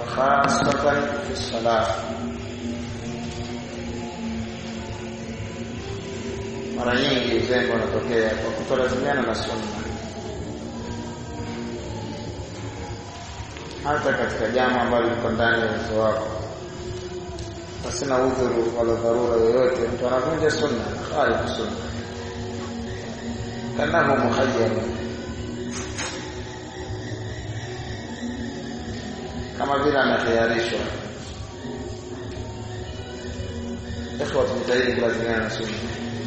وخاصة في الصلاة mara nyingi uzembe unatokea kwa kutolazimiana na sunna hata katika jambo ambalo liko ndani ya uwezo wako pasina udhuru wala dharura yoyote mtu anavunja sunna khalifu sunna kanahu muhayyar kama vile ametayarishwa ikhwa tujitahidi kulazimiana na sunna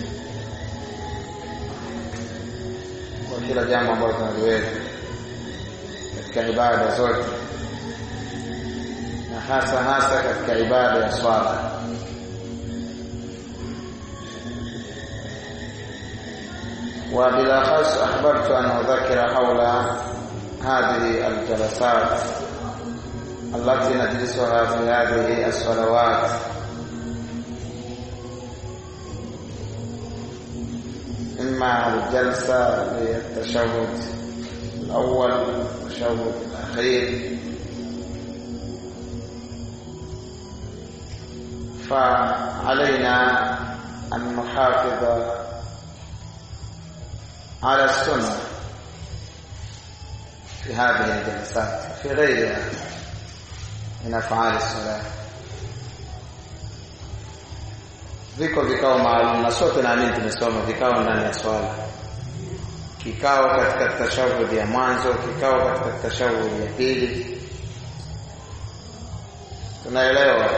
kwa kila jambo ambalo tunaliweza katika ibada zote na hasa hasa katika ibada ya swala وبالأخص أحببت أن أذكر حول هذه الجلسات التي نجلسها في هذه الصلوات إما الجلسة للتشهد الأول والتشهد الأخير فعلينا أن نحافظ على السنة في هذه الجلسات في غيرها من أفعال الصلاة viko vikao maalum na sote naamini tumesoma vikao ndani ya swala kikao katika tashahudi ya mwanzo kikao katika tashahudi ya pili tunaelewa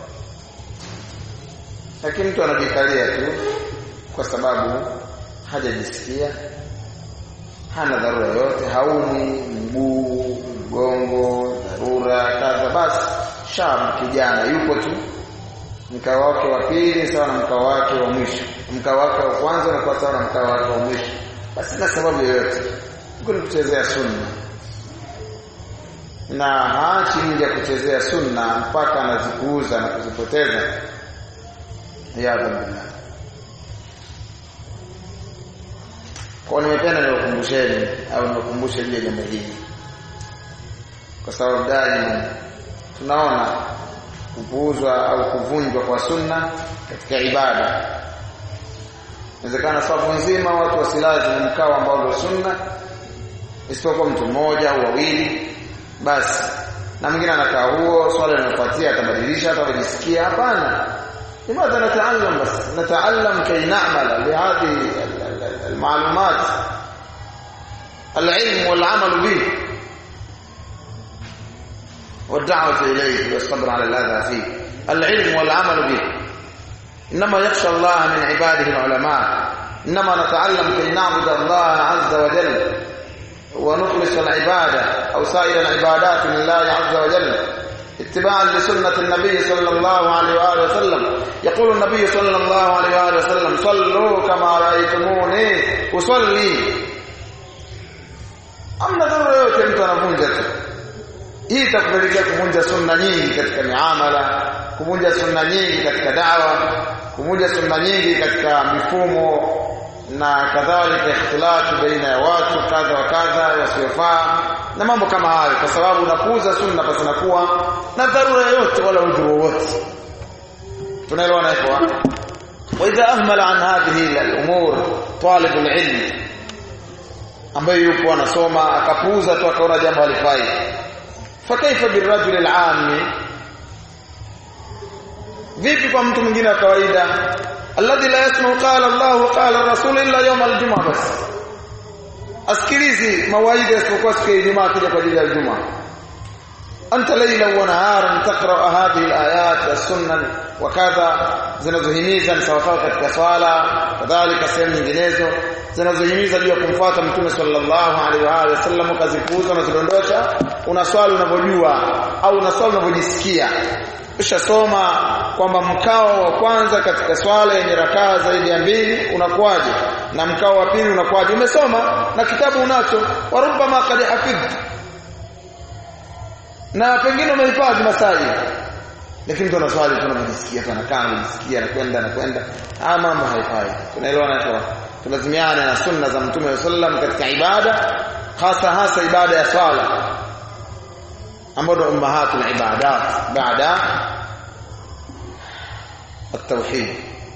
lakini mtu anajikalia tu kwa sababu hajajisikia hana dharura yoyote haumi mguu mgongo dharura kadha basi shab kijana yupo tu mkao wake wa pili sawa na mkao wake wa mwisho mkao wake wa kwanza unakuwa sawa na mkao wake wa mwisho basi na sababu yoyote huko ni kuchezea sunna na haachi nje kuchezea sunna mpaka anazipuuza na kuzipoteza ya billah kwa nimependa niwakumbusheni au niwakumbushe juu ya jambo hili kwa sababu daima tunaona kupuuzwa au kuvunjwa kwa sunna katika ibada inawezekana sababu nzima watu wasilazi mkao ambao ndio sunna isipokuwa mtu mmoja au wawili basi na mwingine anakaa huo swala linafuatia atabadilisha atabajisikia hapana لماذا نتعلم بس نتعلم كي نعمل بهذه المعلومات العلم والعمل به والدعوة إليه والصبر على الأذى فيه العلم والعمل به إنما يخشى الله من عباده العلماء إنما نتعلم كي نعبد الله عز وجل ونخلص العبادة أو سائر العبادات لله عز وجل اتباعا لسنة النبي صلى الله عليه وآله وسلم يقول النبي صلى الله عليه وآله وسلم صلوا كما رأيتموني أصلي amna dharura yote mtu anavunja tu hii itakupelekea kuvunja sunna nyingi katika miamala kuvunja sunna nyingi katika dawa kuvunja sunna nyingi katika mifumo na kadhalika ikhtilati baina ya watu kadha wa kadha wasiofaa na mambo kama hayo kwa sababu unapuuza sunna basi nakuwa na dharura yote wala udhuru wowote tunaelewana hivyo واذا اهمل عن هذه الامور طالب العلم ambaye yupo anasoma akapuuza tu akaona jambo halifai fakaifa birajul alami vipi kwa mtu mwingine wa kawaida alladhi la yasma'u qala Allah qala rasul illa yawm aljum'a bas asikilizi mawaidha isipokuwa siku ya Ijumaa kija kwa ajili ya Ijumaa anta layla wa naharan taqra hadhihi alayat as-sunnah wa kadha zinazohimiza sawasawa katika swala kadhalika sehemu nyinginezo zinazohimiza juu ya kumfuata mtume sallallahu alaihi wa alihi wasallam kazipuuza na zidondosha unaswali unavyojua au unaswali unavyojisikia ushasoma kwamba mkao wa kwanza katika swala yenye rakaa zaidi ya mbili unakuwaje na mkao wa pili unakuwaje umesoma na kitabu unacho warubama qad hafidh na pengine umehifadhi masaji lakini mtu anaswali tu anajisikia tu anakaa anajisikia anakwenda anakwenda haya mambo haifai tunaelewana kwa tulazimiane na sunna za mtume sallam katika ibada hasa hasa ibada ya swala ambao ndio ummahatul ibadat baada at-tauhid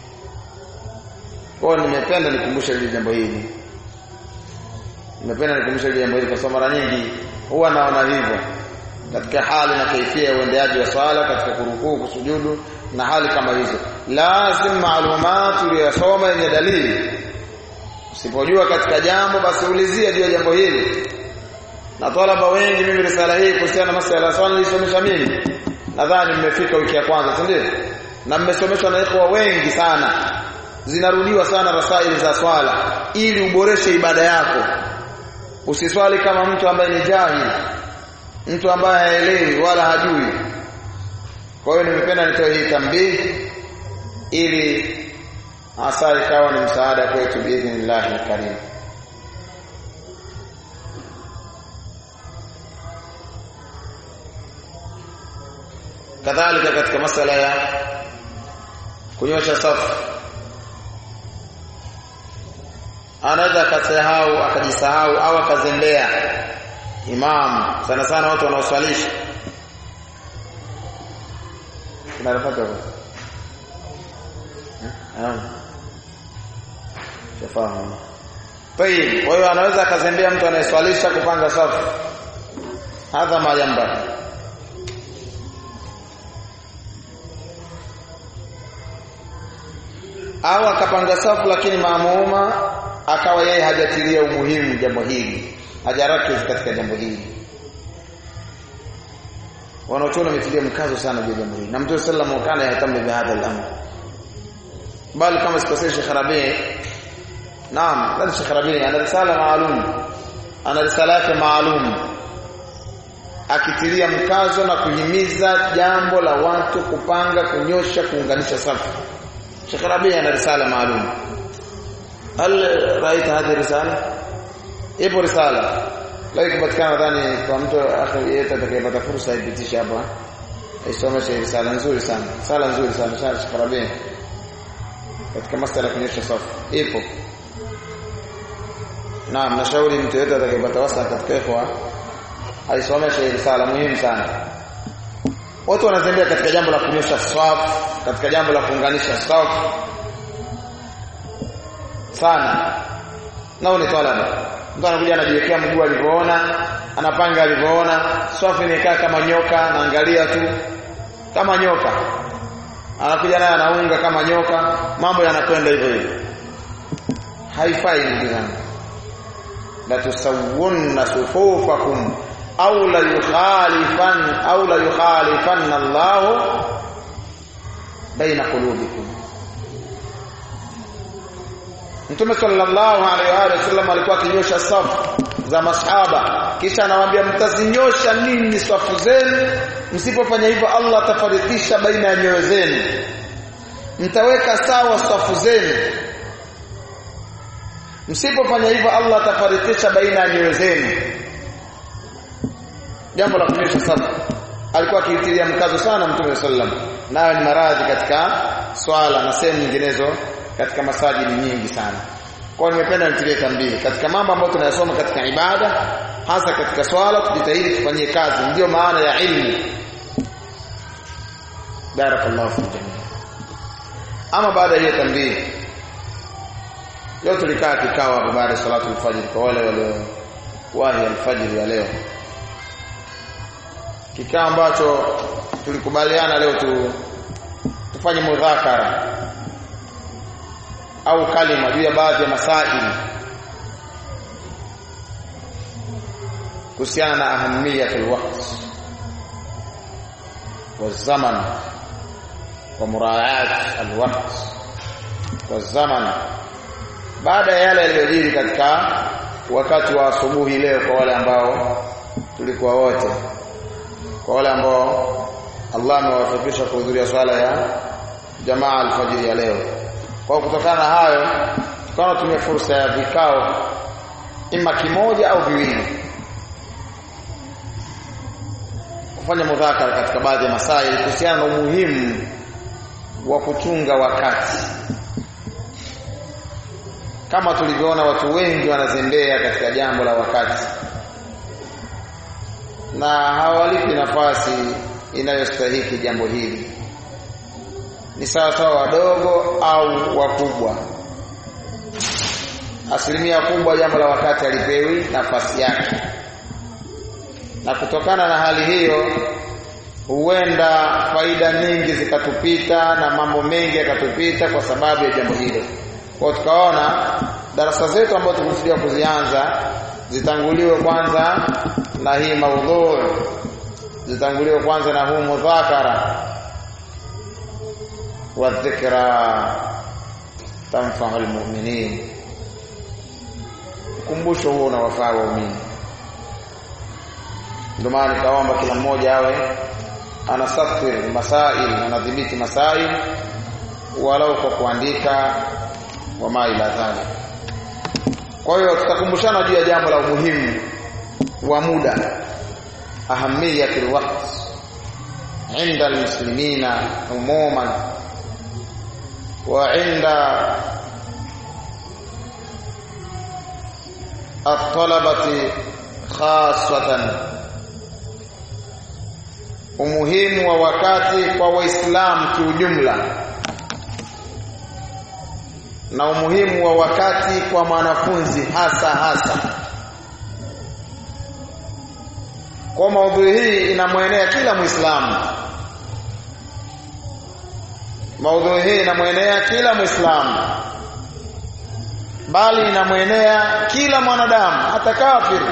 kwa nimependa nikumbushe hili jambo hili nimependa nikumbushe hili jambo hili kwa sababu mara nyingi huwa naona hivyo katika hali na kaifia ya uendeaji wa swala katika kurukuu kusujudu na hali kama hizo lazim maalumat uliyosoma yenye dalili usipojua katika jambo basi ulizia juu ya jambo hili na talaba wengi mimi risala hii kuhusiana na masuala ya swala nilisomesha mimi nadhani mmefika wiki ya kwanza si ndio na mmesomeshwa na ikhwa wengi sana zinarudiwa sana rasaili za swala ili uboreshe ibada yako usiswali kama mtu ambaye ni jahili mtu ambaye haelewi wala hajui kwa hiyo nimependa nitoe hii tambii ili hasa ikawa ni msaada kwetu biidhnillahi alkarim kadhalika katika masala ya kunyosha safu anaweza akasahau akajisahau au akazembea imam sana sana watu wanaoswalisha tunarafaka hapo shafahamu tayib kwa hiyo anaweza akazembea mtu anayeswalisha kupanga safu hadha majamba au akapanga safu lakini maamuma akawa yeye hajatilia umuhimu jambo hili hajarakiz katika jambo hili wanaochona wametilia mkazo sana juu ya jambo hili na mtume sallallahu alayhi wasallam kana yahtamu bi hadha al-amr bali kama sikosei Sheikh Rabi naam bali Sheikh Rabi ana risala maalum ana risala yake maalum akitilia mkazo na kuhimiza jambo la watu kupanga kunyosha kuunganisha safu Sheikh Rabi ana risala maalum hal raita hadhi risala ipo risala leo ikipatikana nadhani kwa mtu akhi yeyote atakayepata fursa ipitishe hapa isomeshe risala nzuri sana sala nzuri sana sana Sheikh Rabi katika masala kunyosha safu ipo naam nashauri mtu yeyote atakayepata wasa katika ikhwa aisomeshe risala muhimu sana watu wanazembea katika jambo la kunyosha safu katika jambo la kuunganisha safu sana nao ni talaba mtu anakuja anajiwekea mguu alivyoona anapanga alivyoona safu imekaa kama nyoka anaangalia tu kama nyoka anakuja naye anaunga kama nyoka mambo yanakwenda hivyo hivyo haifai ndugu zangu la tusawwunna sufufakum au la yukhalifan au la yukhalifanna Allah baina qulubikum Mtume sallallahu alaihi wa sallam alikuwa akinyosha safu za masahaba kisha anawaambia mtazinyosha nini safu zenu msipofanya hivyo Allah atafarikisha baina ya nyoyo zenu mtaweka sawa safu zenu msipofanya hivyo Allah atafarikisha baina ya nyoyo zenu jambo la kunyosha safu alikuwa akiitilia mkazo sana mtume sallam nayo ni maradhi katika swala na sehemu nyinginezo katika masajidi nyingi sana kwa nimependa nitilie tambii katika mambo ambayo tunayasoma katika ibada hasa katika swala tujitahidi tufanyie kazi ndiyo maana ya ilmu barakallahu fi jamii ama baada ya tambii leo tulikaa kikao hapo baada ya salatu alfajr kwa wale walio wahi alfajr ya leo kikao ambacho tulikubaliana leo tu tufanye mudhakara au kalima juu ya baadhi ya masaili kuhusiana na ahamiyatul waqt والزمن ومراعاه الوقت والزمن baada ya yale yaliyojiri katika wakati wa asubuhi leo kwa wale ambao tulikuwa wote kwa wale ambao Allah amewafikisha kuhudhuria swala ya jamaa alfajiri ya leo kwa kutokana na hayo tukawa tumia fursa ya vikao ima kimoja au viwili kufanya mudhakara katika baadhi ya masaili kuhusiana na umuhimu wa kuchunga wakati kama tulivyoona watu wengi wanazembea katika jambo la wakati na hawalipi nafasi inayostahiki jambo hili ni sawa sawa wadogo au wakubwa asilimia kubwa jambo la wakati alipewi nafasi yake na kutokana na hali hiyo huenda faida nyingi zikatupita na mambo mengi yakatupita kwa sababu ya jambo hilo kwa tukaona darasa zetu ambazo tulikusudia kuzianza zitanguliwe kwanza na hii maudhui zitanguliwe kwanza na huu mudhakara wa dhikra tanfa'u almu'minin ukumbusho huo unawafaa waumini ndio maana nikaomba kila mmoja awe anasafir masail anadhibiti masail walau kwa kuandika wama ila dhalik kwa hiyo tutakumbushana juu ya jambo la umuhimu wa muda ahamiyatul waqt عند المسلمين عموما وعند الطلبة خاصة umuhimu wa wakati kwa waislamu kiujumla na umuhimu wa wakati kwa mwanafunzi hasa hasa kwa maudhui hii inamwenea kila muislamu maudhui hii inamwenea kila muislamu bali inamwenea kila mwanadamu hata kafiri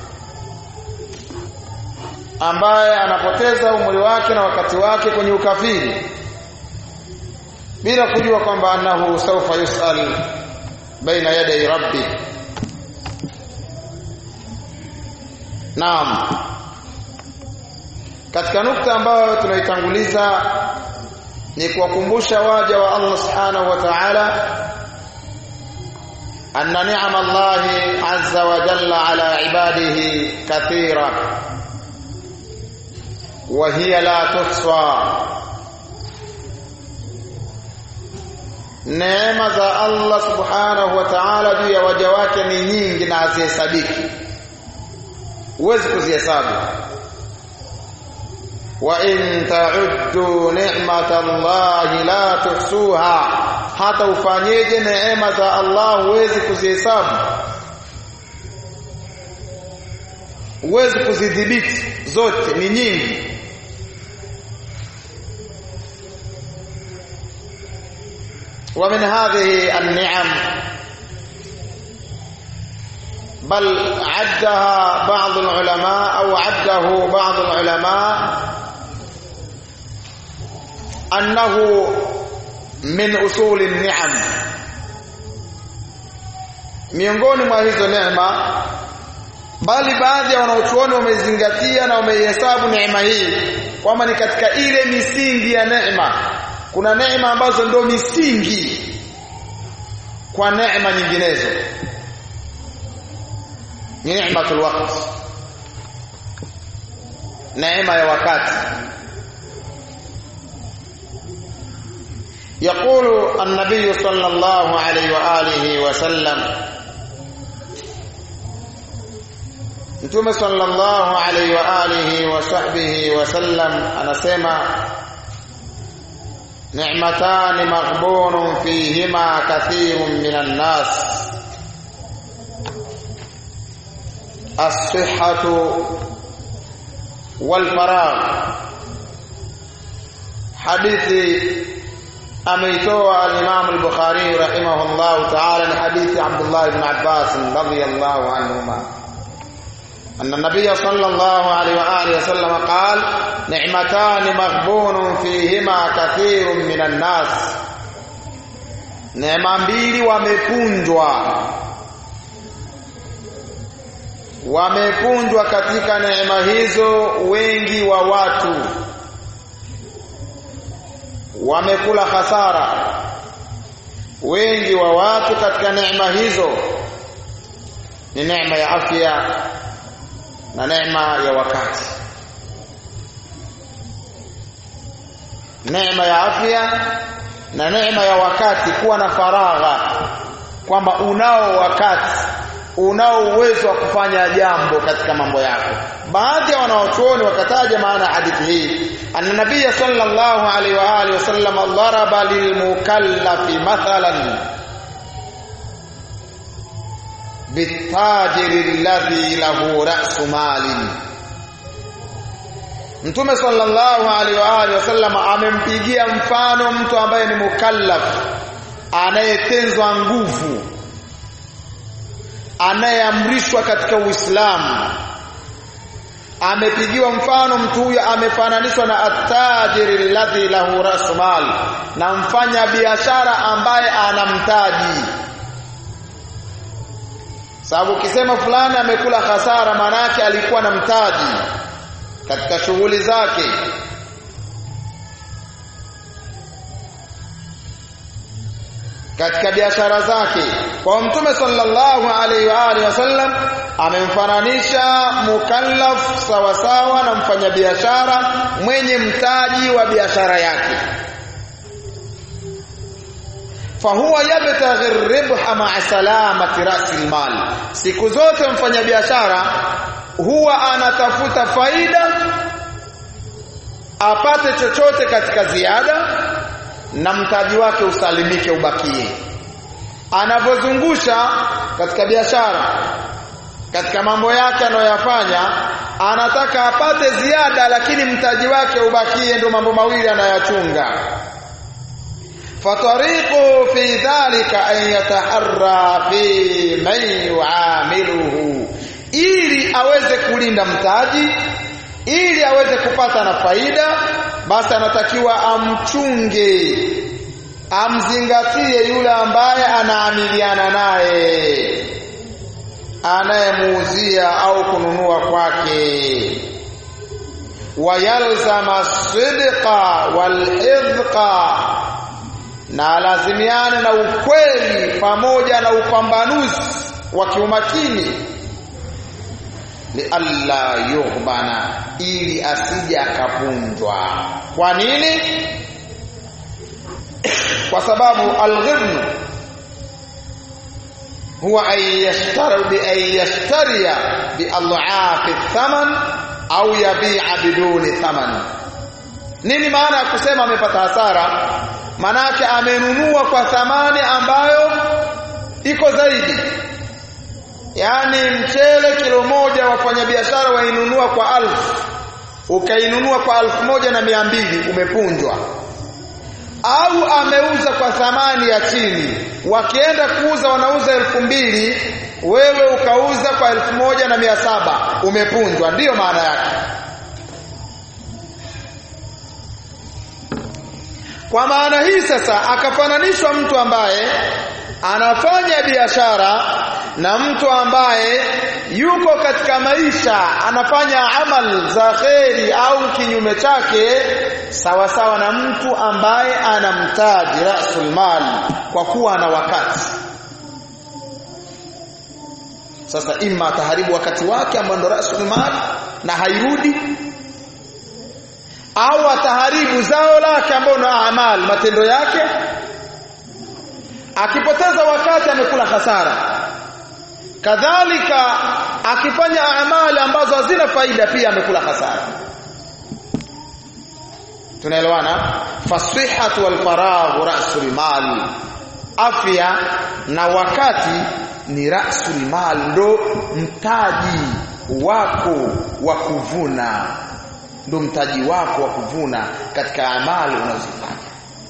ambaye anapoteza umri wake na wakati wake kwenye ukafiri bila kujua kwamba annahu sawfa yusal baina yaday rabbi naam katika nukta ambayo tunaitanguliza ni kuwakumbusha waja wa Allah subhanahu wa ta'ala anna ni'ama Allah azza wa jalla ala ibadihi kathira wa hiya la tuhsa neema za Allah subhanahu wa ta'ala juu ya waja wake ni nyingi na hazihesabiki huwezi kuzihesabu wa in ta'uddu ni'matallahi la tuhsuha hata ufanyeje neema za Allah huwezi kuzihesabu huwezi kuzidhibiti zote ni nyingi ومن هذه النعم بل عدها بعض العلماء أو عده بعض العلماء أنه من أصول النعم miongoni mwa hizo neema bali baadhi ya wanaochuoni wamezingatia na wameihesabu neema hii kwamba ni katika ile misingi ya neema kuna neema ambazo ndio misingi kwa neema nyinginezo ni neematul waqt neema ya wakati يقول النبي صلى الله عليه واله وسلم Mtume sallallahu alaihi wa alihi wa sahbihi wasallam anasema ni'matani maghbunun fihima kathirun minan nas as-sihhatu wal faragh hadithi ameitoa al-Imam al-Bukhari rahimahullah ta'ala ni hadithi Abdullah ibn Abbas radiyallahu anhuma أن النبي صلى الله عليه وآله وسلم قال نعمتان مغبون فيهما كثير من الناس neema mbili wamepunjwa wamepunjwa katika neema hizo wengi wa watu wamekula hasara wengi wa watu katika neema hizo ni neema ya afya na neema ya wakati neema ya afya na neema ya wakati kuwa na faragha kwamba unao wakati unao uwezo wa kufanya jambo katika mambo yako baadhi ya wanawachuoni wakataja maana hadithi hii anna nabiyya sallallahu alaihi wa alihi wasallam daraba lilmukallafi mathalan bitajiri alladhi lahu ra'su malin Mtume sallallahu alaihi wa alihi wasallam amempigia mfano mtu ambaye ni mukallaf anayetenzwa nguvu anayeamrishwa katika Uislamu amepigiwa mfano mtu huyo amefananishwa na attajiri alladhi lahu rasmal na mfanya biashara ambaye ana mtaji sababu ukisema fulani amekula hasara maana yake alikuwa na mtaji katika shughuli zake katika biashara zake kwa mtume sallallahu alaihi wa alihi wasallam amemfananisha mukallaf sawa sawa na mfanyabiashara mwenye mtaji wa biashara yake fahuwa yabtaghi ribha ma'a salamati rasil mal siku zote mfanyabiashara huwa anatafuta faida apate chochote katika ziada na mtaji wake usalimike ubakie anavyozungusha katika biashara katika mambo yake anayoyafanya anataka apate ziada lakini mtaji wake ubakie ndio mambo mawili anayachunga fatariqu fi dhalika an yataharra fi man yuamiluhu ili aweze kulinda mtaji ili aweze kupata na faida basi anatakiwa amchunge amzingatie yule ambaye anaamiliana naye anayemuuzia au kununua kwake wayalzama sidqa walhidqa na lazimiane na ukweli pamoja na upambanuzi wa kiumakini lialla yughbana ili asije akapunjwa kwa nini kwa sababu alghibn huwa an yashtari bi an yashtariya bi adhafi thaman au yabi'a biduni thaman nini maana ya kusema amepata hasara manake amenunua kwa thamani ambayo iko zaidi yaani mchele kilo moja wafanyabiashara wainunua kwa alfu ukainunua kwa alfu moja na mia mbili umepunjwa au ameuza kwa thamani ya chini wakienda kuuza wanauza elfu mbili wewe ukauza kwa elfu moja na mia saba umepunjwa ndiyo maana yake kwa maana hii sasa akafananishwa mtu ambaye anafanya biashara na mtu ambaye yuko katika maisha anafanya amal za kheri au kinyume chake sawa sawa na mtu ambaye anamtaji rasul mal kwa kuwa ana wakati sasa imma ataharibu wakati wake ambao ndo rasul mal na hairudi au ataharibu zao lake ambao ndo amal matendo yake akipoteza wakati amekula hasara kadhalika akifanya amali ambazo hazina faida pia amekula hasara tunaelewana fasihatu wal faragh rasul mal afya na wakati ni rasul mal ndo mtaji wako wa kuvuna ndo mtaji wako wa kuvuna katika amali unazofanya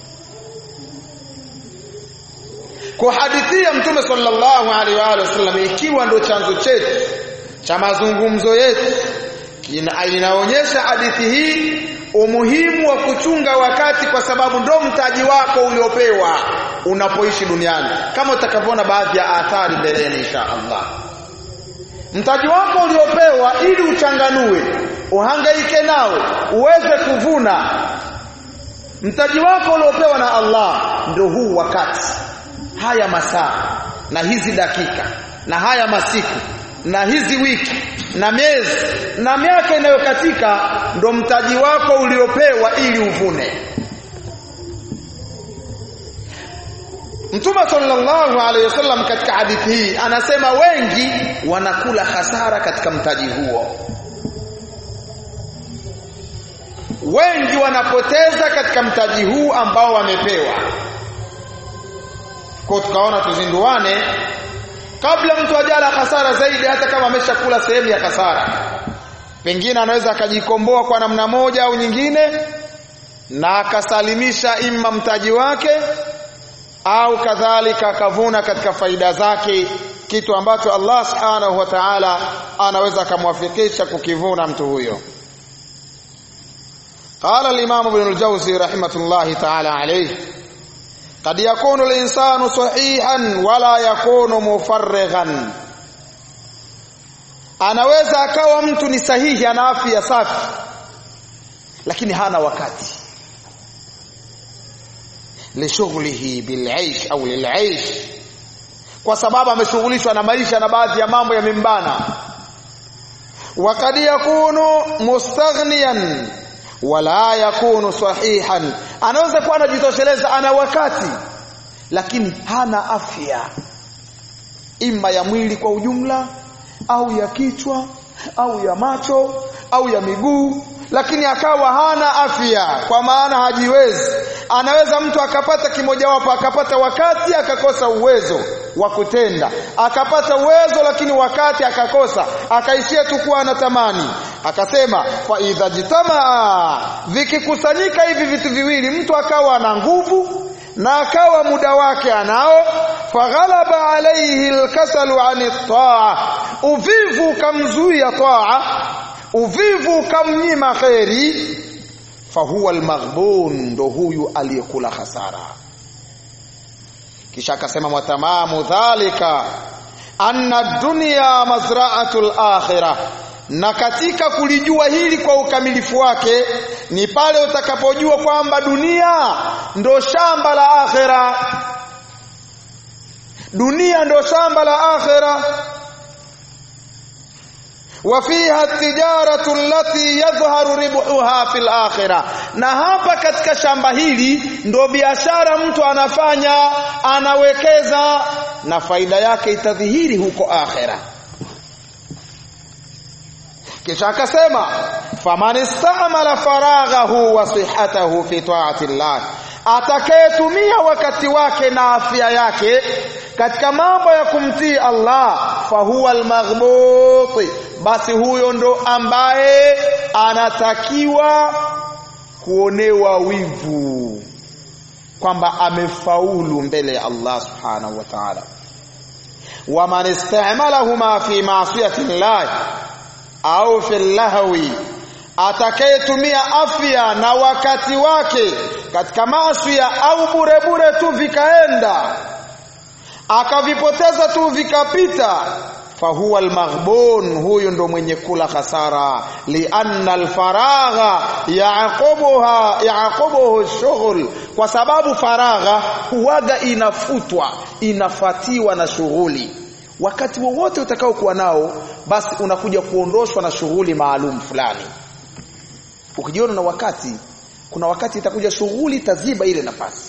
kwa hadithi ya mtume sallallahu alaihi wa alihi wasallam ikiwa ndo chanzo chetu cha mazungumzo yetu inaonyesha hadithi hii umuhimu wa kuchunga wakati kwa sababu ndo mtaji wako uliopewa unapoishi duniani kama utakavyoona baadhi ya athari mbeleni insha Allah mtaji wako uliopewa ili uchanganue uhangaike nao uweze kuvuna mtaji wako uliopewa na Allah ndio huu wakati haya masaa na hizi dakika na haya masiku na hizi wiki na miezi na miaka inayokatika ndo mtaji wako uliopewa ili uvune Mtume sallallahu alaihi wasallam katika hadithi hii anasema wengi wanakula hasara katika mtaji huo. Wengi wanapoteza katika mtaji huu ambao wamepewa. Kwa tukaona tuzinduane kabla mtu ajala hasara zaidi hata kama ameshakula sehemu ya hasara. Pengine anaweza akajikomboa kwa namna moja au nyingine na akasalimisha imma mtaji wake au kadhalika akavuna katika faida zake kitu ambacho Allah subhanahu wa ta'ala anaweza akamwafikisha kukivuna mtu huyo قال الإمام ابن الجوزي رحمة الله تعالى عليه قد يكون الإنسان صحيحا ولا يكون مفرغا anaweza akawa mtu ni sahihi ana afya safi lakini hana wakati lishughlihi bilaish au lilaish kwa sababu ameshughulishwa na maisha na baadhi ya mambo yamembana wakad yakunu mustaghniyan wala yakunu sahihan anaweza kuwa anajitosheleza ana wakati lakini hana afya ima ya mwili kwa ujumla au ya kichwa au ya macho au ya miguu lakini akawa hana afya kwa maana hajiwezi anaweza mtu akapata kimojawapo akapata wakati akakosa uwezo wa kutenda akapata uwezo lakini wakati akakosa akaishia tu kuwa anatamani akasema fa idha jitamaa vikikusanyika hivi vitu viwili mtu akawa ana nguvu na akawa muda wake anao faghalaba alayhi alkasalu an taa uvivu kamzuia taa uvivu kamnyima kheri fahuwa almaghbun ndo huyu aliyekula hasara kisha akasema watamamu dhalika anna dunya mazra'atul akhirah na katika kulijua hili kwa ukamilifu wake ni pale utakapojua kwamba dunia ndo shamba la akhira dunia ndo shamba la akhira وفيها التجارة التي يظهر ربحها في الآخرة na hapa katika shamba hili ndo biashara mtu anafanya anawekeza na faida yake itadhihiri huko akhera kisha akasema faman istamala faraghahu wa sihhatahu fi ta'ati llah atakayetumia wakati wake na afya yake katika mambo ya kumtii Allah fahuwa almaghbuti basi huyo ndo ambaye anatakiwa kuonewa wivu kwamba amefaulu mbele ya Allah subhanahu wa ta'ala waman istamalahuma fi ma'siyati llah au fi lahwi atakayetumia afya na wakati wake katika maasi au bure bure tu vikaenda akavipoteza tu vikapita fahuwa almaghbun huyu ndo mwenye kula khasara lianna alfaragha yaqubuha yaqubuhu shughul kwa sababu faragha huwaga inafutwa inafatiwa na shughuli wakati wowote utakao kuwa nao basi unakuja kuondoshwa na shughuli maalum fulani ukijiona na wakati kuna wakati itakuja shughuli taziba ile nafasi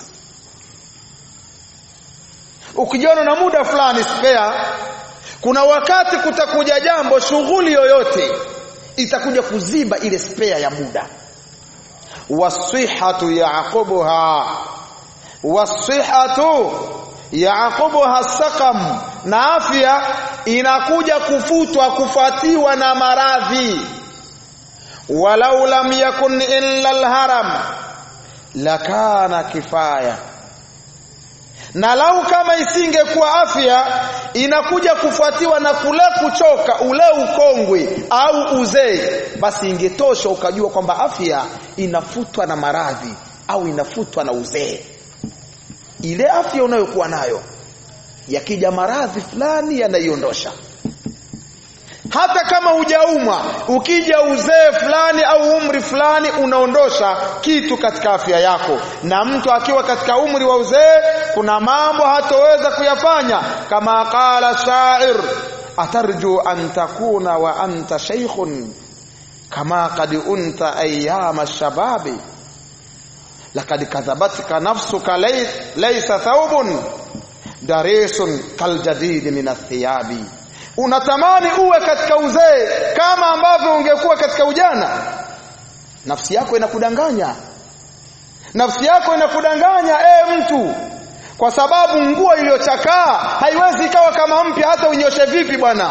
ukijiona na muda fulani spare kuna wakati kutakuja jambo shughuli yoyote itakuja kuziba ile spare ya muda wasihatu yaqubuha wasihatu yaqubuha saqam na afya inakuja kufutwa kufuatiwa na maradhi walau lam yakun illa alharam lakana kifaya na lau kama isingekuwa afya inakuja kufuatiwa na kule kuchoka ule ukongwe au uzee basi ingetosha ukajua kwamba afya inafutwa na maradhi au inafutwa na uzee ile afya unayokuwa nayo yakija maradhi fulani yanaiondosha hata kama hujaumwa ukija uzee fulani au umri fulani unaondosha kitu katika afya yako na mtu akiwa katika umri wa uzee kuna mambo hatoweza kuyafanya kama qala shair atarju an takuna wa anta shaykhun kama qad unta ayyama shababi laqad kadhabatka nafsuka laysa thawbun darisun kaljadid min athiyabi unatamani uwe katika uzee kama ambavyo ungekuwa katika ujana nafsi yako inakudanganya nafsi yako inakudanganya e mtu kwa sababu nguo iliyochakaa haiwezi ikawa kama mpya hata unyoshe vipi bwana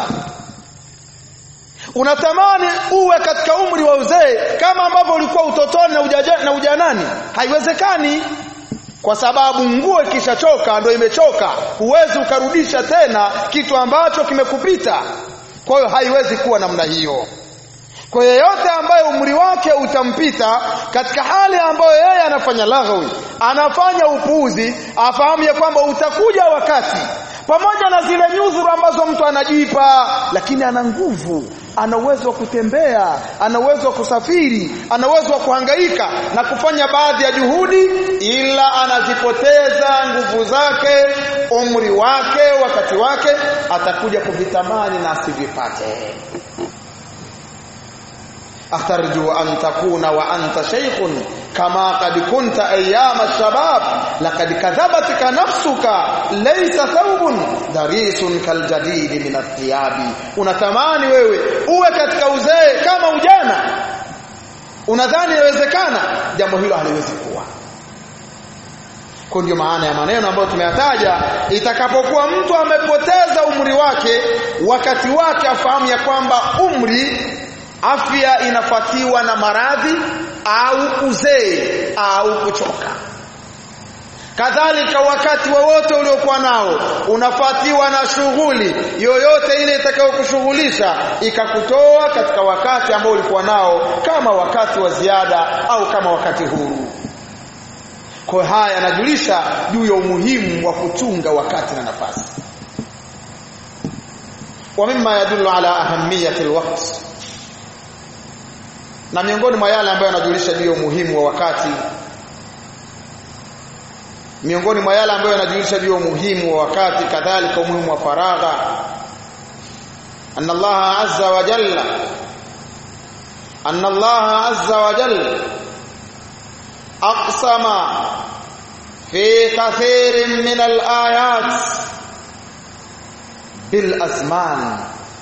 unatamani uwe katika umri wa uzee kama ambavyo ulikuwa utotoni na, ujaja, na ujanani haiwezekani kwa sababu nguo ikishachoka ndio imechoka huwezi ukarudisha tena kitu ambacho kimekupita kwa hiyo haiwezi kuwa namna hiyo kwa yeyote ambaye umri wake utampita katika hali ambayo yeye anafanya laghawi anafanya upuuzi afahamu ya kwamba utakuja wakati pamoja na zile nyudhuru ambazo mtu anajipa lakini ana nguvu ana uwezo wa kutembea ana uwezo wa kusafiri ana uwezo wa kuhangaika na kufanya baadhi ya juhudi ila anazipoteza nguvu zake umri wake wakati wake atakuja kuvitamani na asivipate أترجو أن تكون وأنت شيخ كما قد كنت أيام الشباب لقد كذبتك نفسك ليس ثوب دريس كالجديد من الثياب unatamani wewe uwe katika uzee kama ujana unadhani inawezekana jambo hilo haliwezi kuwa kwa ndio maana ya maneno ambayo tumeyataja itakapokuwa mtu amepoteza umri wake wakati wake afahamu ya kwamba umri afya inafatiwa na maradhi au uzee au kuchoka kadhalika wakati wowote wa uliokuwa nao unafatiwa na shughuli yoyote ile itakayokushughulisha ikakutoa katika wakati ambao ulikuwa nao kama wakati wa ziada au kama wakati huru kwa haya yanajulisha juu ya umuhimu wa kuchunga wakati na nafasi wa mimma yadullu ala ahamiyati alwaqt na miongoni mwa yale ambayo yanajulisha juu ya umuhimu wa wakati miongoni mwa yale ambayo yanajulisha juu ya umuhimu wa wakati kadhalika umuhimu wa faragha anna Allah azza wa jalla anna Allah azza wa jalla aqsama fi kathirin min al-ayat bil azman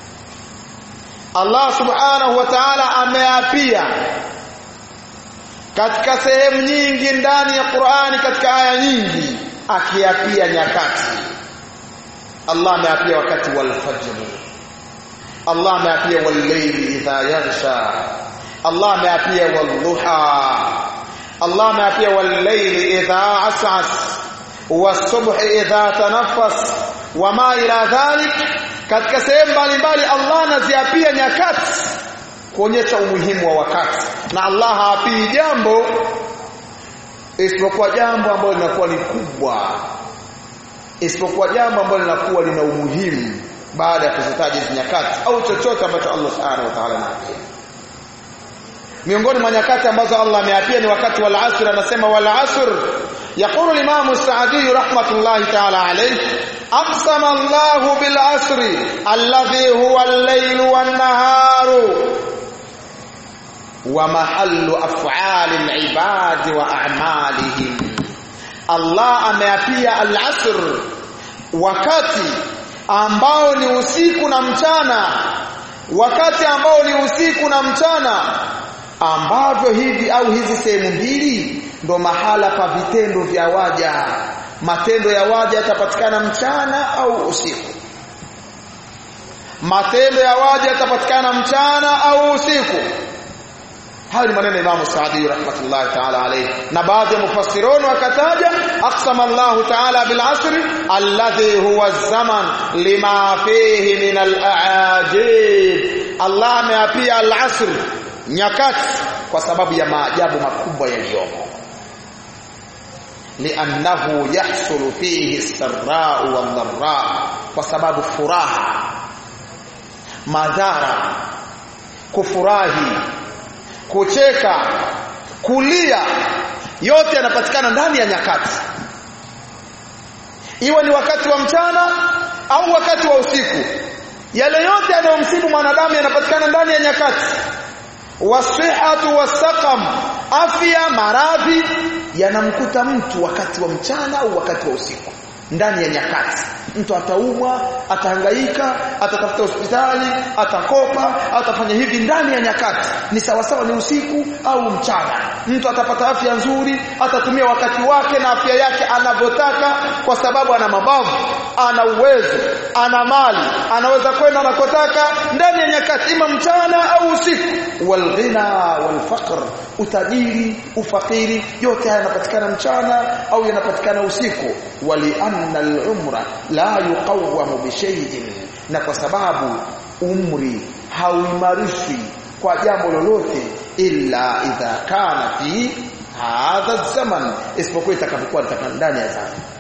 Allah subhanahu wa ta'ala ameapia katika sehemu nyingi ndani ya Qur'ani katika aya nyingi akiapia nyakati Allah ameapia wakati wal fajr Allah ameapia wal layli idha yaghsha Allah ameapia wal duha Allah ameapia wal layli idha as'as was subhi idha tanaffas wama ila dhalik katika sehemu mbalimbali Allah anaziapia nyakati kuonyesha umuhimu wa wakati na Allah haapii jambo isipokuwa jambo ambalo linakuwa ni kubwa isipokuwa jambo ambalo linakuwa lina umuhimu baada ya kuzitaja hizo nyakati au chochote ambacho Allah subhanahu wa ta'ala anaapia miongoni mwa nyakati ambazo Allah ameapia ni wakati wal asr anasema wal asr يقول الإمام السعدي رحمة الله تعالى عليه أقسم الله بالعصر الذي هو الليل والنهار ومحل أفعال العباد وأعمالهم الله ameapia al-asr wakati ambao ni usiku na mchana wakati ambao ni usiku na mchana ambavyo hivi au hizi sehemu mbili ndo mahala pa vitendo vya waja matendo ya waja yatapatikana mchana au usiku matendo ya waja yatapatikana mchana au usiku hayo ni maneno ya Imam Saadi rahmatullahi ta'ala alayhi na baadhi ya mufassirun wakataja aqsama Allah ta'ala bil asri alladhi huwa zaman lima fihi min al a'ajib Allah ameapia al asr nyakati kwa sababu ya maajabu makubwa yaliyomo li'annahu yahsulu fihi as-sarra'u wad-dharra kwa sababu furaha madhara kufurahi kucheka kulia yote yanapatikana ndani ya nyakati iwe ni wakati wa mchana au wakati wa usiku yale yote yanayomsibu mwanadamu yanapatikana ndani ya nyakati wasihatu wasaqam afya maradhi yanamkuta mtu wakati wa mchana au wakati wa usiku ndani ya nyakati mtu ataumwa atahangaika atatafuta hospitali atakopa atafanya hivi ndani ya nyakati ni sawasawa ni usiku au mchana mtu atapata afya nzuri atatumia wakati wake na afya yake anavyotaka kwa sababu ana mabavu ana uwezo ana mali anaweza kwenda anakotaka ndani ya nyakati ima mchana au usiku walghina walfaqr utajiri ufakiri yote haya yanapatikana mchana au yanapatikana usiku wali anna al-umra la yuqawwamu bi shay'in na kwa sababu umri hauimarishwi kwa jambo lolote illa idha kana fi hadha zaman isipokuwa itakapokuwa ndani ya zama